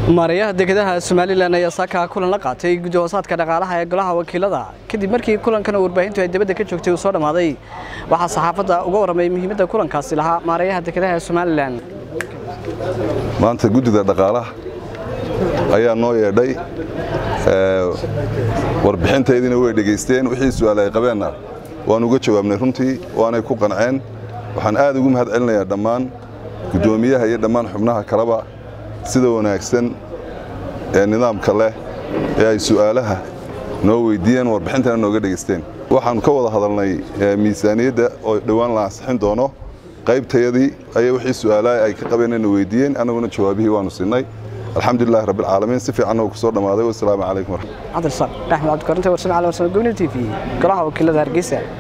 maarayaha dekedaha somalilan ayaa saaka kulan la qaatay guddi hoosaadka dhaqaalaha ee golaha wakiilada kadib markii kulankan warbaahintu ay dibadda ka joogtay uu soo dhammaaday waxaa saxaafadda uga warramay muhiimadda kulankaasi lahaa maarayaha dekedaha ee somalilan maanta guddida dhaqaalaha ayaa noo yeedhay warbixintaydina way dhegaysteen wixii su'aal ay qabeenna waan uga jawaabnay runtii waanay ku qanceen waxaan aad ugu mahad celinayaa dhammaan guddoomiyaha iyo dhammaan xubnaha kaleba sida wanaagsan ee nidaamka leh ee ay su'aalaha noo weydiiyeen warbixintana nooga dhegaysteen waxaan ka wada hadalnay miisaaniyadda oo dhowaan la ansixin doono qaybtayadii ayay wixii su'aalaha ay ka qabeenna weydiiyeen annaguna jawaabihii waanu siinay alxamdulilahi rabbilcaalamiin si fiican oo ku soo dhammaaday wasalaamu calaykum cabdirasaaq axmed cabdikarinta warsame cali warsame gobni t v golaha wakiilada hargeysa